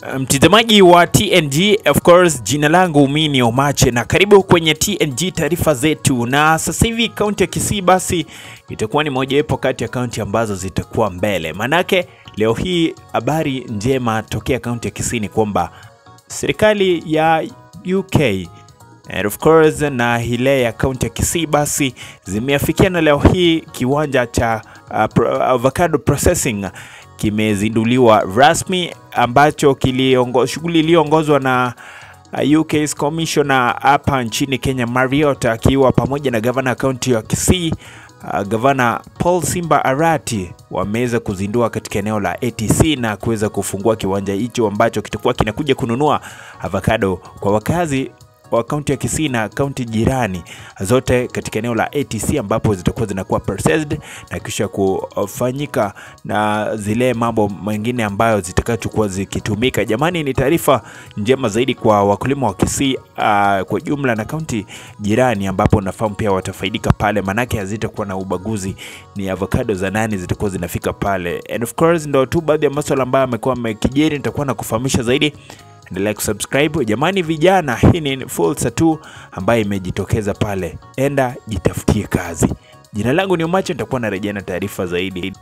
Mtazamaji wa TNG, of course, jina langu mimi ni Omache na karibu kwenye TNG taarifa zetu. Na sasa hivi kaunti ya Kisii basi itakuwa ni mojawapo kati ya kaunti ambazo zitakuwa mbele, manake leo hii habari njema tokea kaunti ya Kisii ni kwamba serikali ya UK and of course na ile ya kaunti ya Kisii basi zimeafikiana leo hii kiwanja cha uh, pro, avocado processing kimezinduliwa rasmi ambacho kiliongo, shughuli iliyoongozwa na uh, UK's commissioner hapa nchini Kenya Marriott akiwa pamoja na gavana kaunti ya Kisii uh, gavana Paul Simba Arati wameweza kuzindua katika eneo la ATC na kuweza kufungua kiwanja hicho ambacho kitakuwa kinakuja kununua avocado kwa wakazi wa kaunti ya Kisii na kaunti jirani zote katika eneo la ATC ambapo zitakuwa zinakuwa processed na kisha kufanyika na zile mambo mengine ambayo zitakachokuwa zikitumika. Jamani, ni taarifa njema zaidi kwa wakulima wa Kisii uh, kwa jumla na kaunti jirani, ambapo nafahamu pia watafaidika pale, manake hazitakuwa na ubaguzi, ni avocado za nani zitakuwa zinafika pale. And of course ndo tu baadhi ya masuala ambayo amekuwa amekijeri, nitakuwa na kufahamisha zaidi endelea kusubscribe jamani. Vijana, hii ni fursa tu ambayo imejitokeza pale, enda jitafutie kazi. Jina langu ni Umache, nitakuwa narejea na taarifa zaidi.